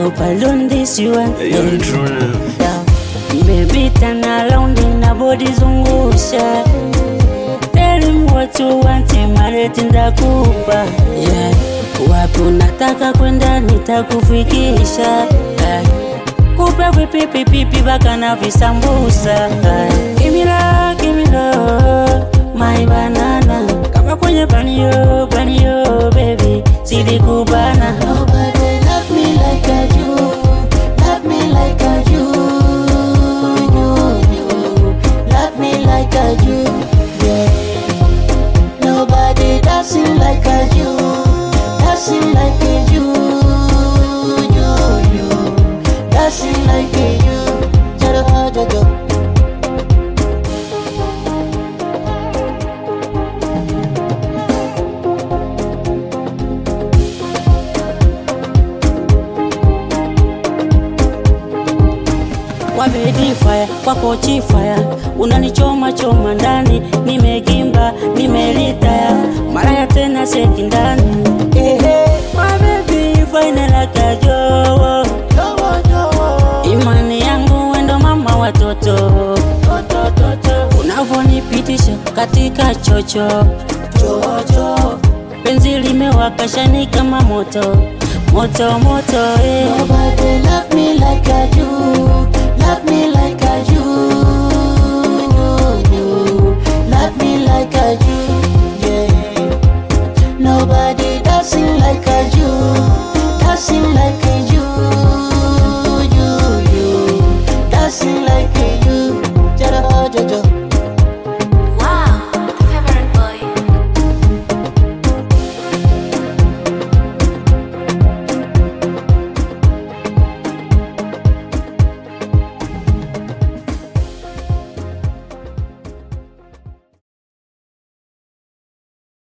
hope I learn this you want. You're true. Yeah. Baby turn around na body zungusha Tell him what you want, mareti ndakupa yeah. Wapi unataka kwenda nitakufikisha yeah. Kupe vipipipipi baka na visambusa yeah. Give me love, give me love, my banana Kama kwenye banio, banio baby, zidi kubana Nobody love me like I do. Love me like I do. You, you. Love me like I do. Yeah. Nobody dancing like I do. Dancing like I do. You, you. Dancing like I do. Jada, jada. Wabedi fire kwako chifaya, unanichoma choma ndani, nimegimba nimelitaya, maraya tena seki ndani ehe, wabebi faina la kajowo, Jowo, jowo. imani yangu wendo mama watoto, unavonipitisha katika chocho chocho, penzi limewaka shani kama moto moto moto eh. Nobody love me like I do. Love me like I do. You, you. Love me like I do. Yeah. Nobody dancing like I do. Dancing like